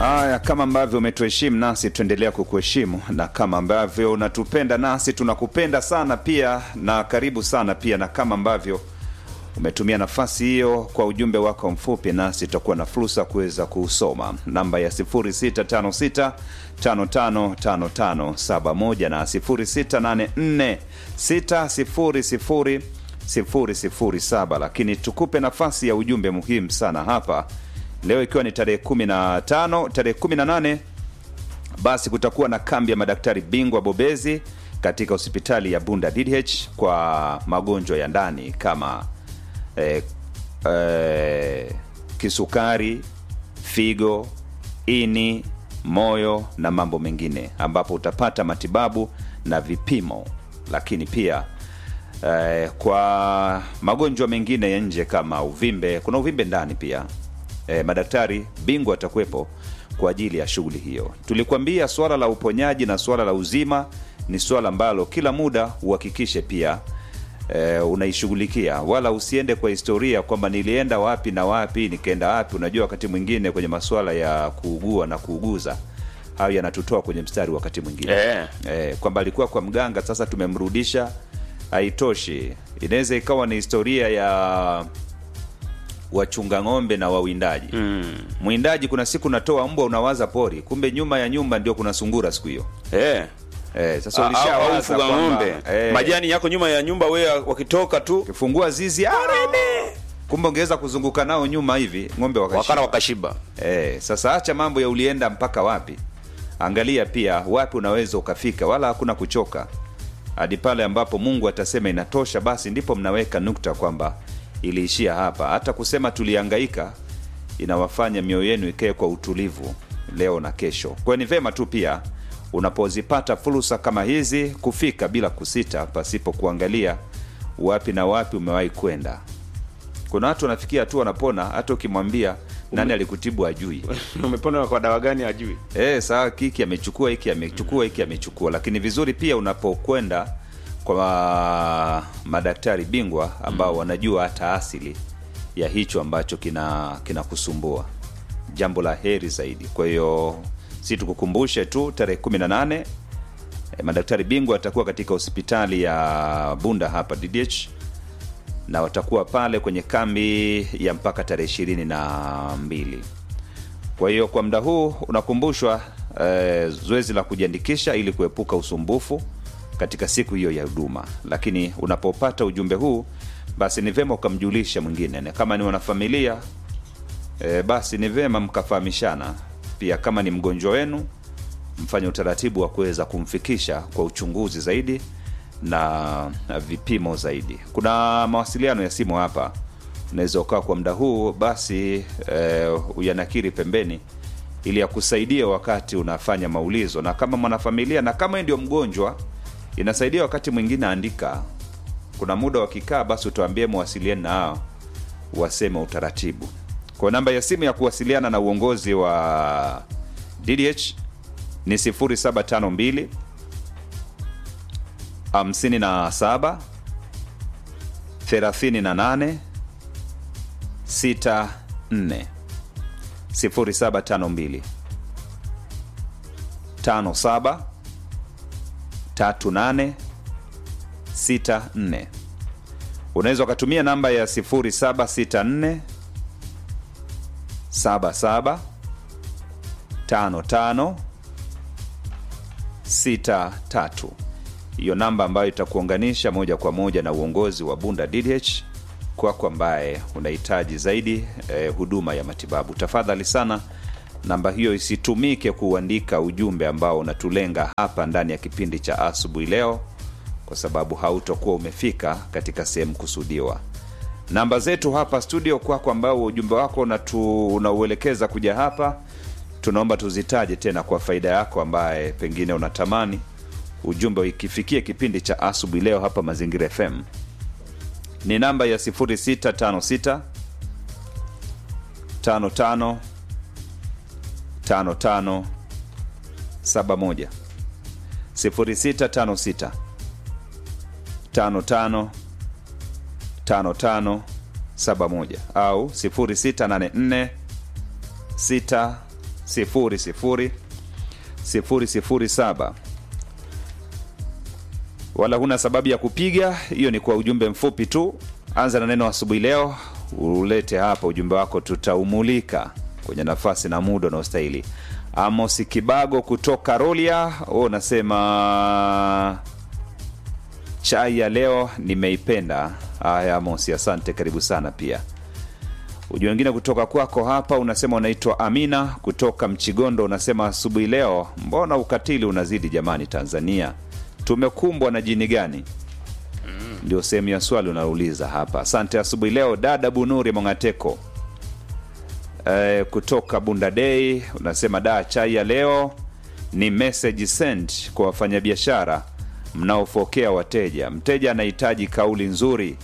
Haya, kama ambavyo umetuheshimu nasi tuendelea kukuheshimu, na kama ambavyo unatupenda nasi tunakupenda sana pia, na karibu sana pia, na kama ambavyo umetumia nafasi hiyo kwa ujumbe wako mfupi, nasi tutakuwa na fursa kuweza kuusoma. Namba ya 0656 555571 na 0684 600 007, lakini tukupe nafasi ya ujumbe muhimu sana hapa leo, ikiwa ni tarehe 15 tarehe 18 basi kutakuwa na kambi ya madaktari bingwa bobezi katika hospitali ya Bunda DDH kwa magonjwa ya ndani kama eh, eh, kisukari, figo, ini, moyo na mambo mengine, ambapo utapata matibabu na vipimo, lakini pia eh, kwa magonjwa mengine ya nje kama uvimbe, kuna uvimbe ndani pia eh, madaktari bingwa watakuwepo kwa ajili ya shughuli hiyo. Tulikuambia swala la uponyaji na swala la uzima ni swala ambalo kila muda uhakikishe pia e, unaishughulikia, wala usiende kwa historia kwamba nilienda wapi na wapi nikaenda wapi. Unajua, wakati mwingine kwenye masuala ya kuugua na kuuguza hayo yanatutoa kwenye mstari wakati mwingine Eh. e, kwamba alikuwa kwa mganga, sasa tumemrudisha, haitoshi. Inaweza ikawa ni historia ya wachunga ng'ombe na wawindaji mm. Mwindaji kuna siku natoa mbwa, unawaza pori, kumbe nyuma ya nyumba ndio kuna sungura siku hiyo Eh. eh, sasa Au- au ulishawaza mfuga kwamba, ng'ombe eh, majani yako nyuma ya nyumba, wewe wakitoka tu ukifungua zizi ah, kumbe ungeweza kuzunguka nao nyuma hivi ng'ombe wakashiba. wakana wakashiba. Eh, sasa acha mambo ya ulienda mpaka wapi, angalia pia wapi unaweza ukafika, wala hakuna kuchoka hadi pale ambapo Mungu atasema inatosha, basi ndipo mnaweka nukta kwamba iliishia hapa. Hata kusema tulihangaika inawafanya mioyo yenu ikae kwa utulivu leo na kesho. Kwa hiyo ni vema tu pia unapozipata fursa kama hizi kufika bila kusita, pasipo kuangalia wapi na wapi umewahi kwenda. Kuna watu wanafikia tu wanapona, hata ukimwambia nani alikutibu ajui. Umepona kwa dawa gani ajui? Eh, sawa, hiki amechukua, hiki amechukua, hiki amechukua. Lakini vizuri pia unapokwenda kwa madaktari bingwa ambao wanajua hata asili ya hicho ambacho kina kinakusumbua, jambo la heri zaidi. Kwa hiyo si tukukumbushe tu tarehe 18 eh, madaktari bingwa watakuwa katika hospitali ya Bunda hapa DDH na watakuwa pale kwenye kambi ya mpaka tarehe ishirini na mbili. Kwa hiyo kwa muda huu unakumbushwa eh, zoezi la kujiandikisha ili kuepuka usumbufu katika siku hiyo ya huduma. Lakini unapopata ujumbe huu, basi ni vyema ukamjulisha mwingine, na kama ni wanafamilia eh, basi ni vyema mkafahamishana pia. Kama ni mgonjwa wenu, mfanye utaratibu wa kuweza kumfikisha kwa uchunguzi zaidi na, na vipimo zaidi. Kuna mawasiliano ya simu hapa, unaweza ukawa kwa muda huu basi eh, uyanakiri pembeni ili akusaidia wakati unafanya maulizo, na kama mwanafamilia na kama ndio mgonjwa, inasaidia wakati mwingine andika. Kuna muda wakikaa, basi utuambie mawasiliani na hao waseme utaratibu. Kwa namba ya simu ya kuwasiliana na uongozi wa DDH ni 0752 57 38 64 0752 57 38 64. Unaweza ukatumia namba ya 0764 77 55 63 hiyo namba ambayo itakuunganisha moja kwa moja na uongozi wa Bunda DDH kwako ambaye unahitaji zaidi eh, huduma ya matibabu. Tafadhali sana namba hiyo isitumike kuandika ujumbe ambao unatulenga hapa ndani ya kipindi cha asubuhi leo, kwa sababu hautokuwa umefika katika sehemu kusudiwa. Namba zetu hapa studio kwako, ambao ujumbe wako unatu, unauelekeza kuja hapa, tunaomba tuzitaje tena kwa faida yako ambaye pengine unatamani ujumbe ikifikia kipindi cha asubuhi leo hapa Mazingira FM ni namba ya 0656 55 55 71 0656 55 55 71 au 0684 6 00 007 wala huna sababu ya kupiga hiyo ni kwa ujumbe mfupi tu anza na neno asubuhi leo ulete hapa ujumbe wako tutaumulika kwenye nafasi na muda unaostahili amos kibago kutoka rolia u unasema chai ya leo nimeipenda haya amos asante karibu sana pia ujumbe wengine kutoka kwako hapa unasema unaitwa amina kutoka mchigondo unasema asubuhi leo mbona ukatili unazidi jamani tanzania tumekumbwa na jini gani ndio sehemu ya swali unaouliza hapa asante asubuhi leo dada bunuri mongateko e, kutoka bunda dei unasema da chai ya leo ni message sent kwa wafanyabiashara mnaofokea wateja mteja anahitaji kauli nzuri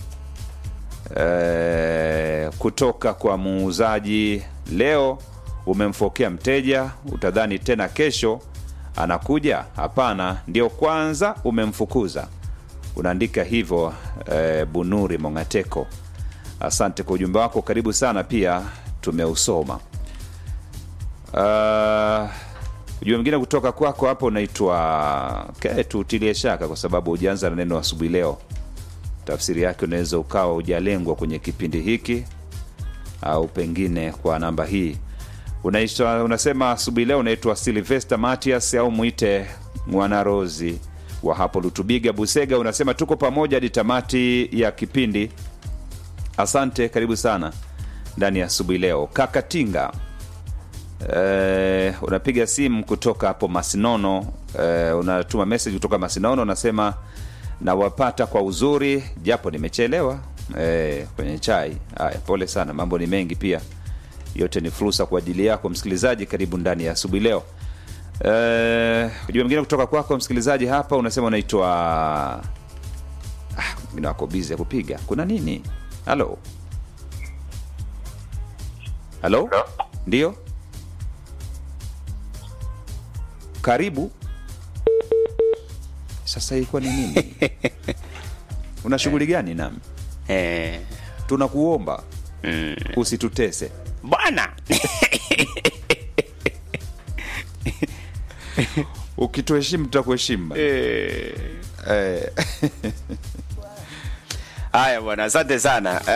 e, kutoka kwa muuzaji leo umemfokea mteja utadhani tena kesho anakuja hapana ndio kwanza umemfukuza unaandika hivyo e, bunuri mongateko asante kwa ujumbe wako karibu sana pia tumeusoma uh, ujumbe mwingine kutoka kwako hapo unaitwa okay, tuutilie shaka kwa sababu hujaanza na neno asubuhi leo tafsiri yake unaweza ukawa hujalengwa kwenye kipindi hiki au pengine kwa namba hii unaitwa unasema asubuhi leo unaitwa silvester matias au mwite mwanarozi wa hapo lutubiga busega unasema tuko pamoja hadi tamati ya kipindi asante karibu sana ndani ya asubuhi leo kakatinga e, unapiga simu kutoka hapo masinono e, unatuma message kutoka masinono unasema nawapata kwa uzuri japo nimechelewa e, kwenye chai haya pole sana mambo ni mengi pia yote ni fursa kwa ajili yako msikilizaji karibu ndani ya asubuhi leo Eh, ujumbe mwingine kutoka kwako msikilizaji hapa unasema unaitwa ah, mwingine wako bizi ya kupiga kuna nini halo halo Hello? ndio karibu sasa ilikuwa ni nini una shughuli gani nami Eh, tunakuomba mm, usitutese bwana ukituheshimu tutakuheshimu Eh, eh. haya bwana asante sana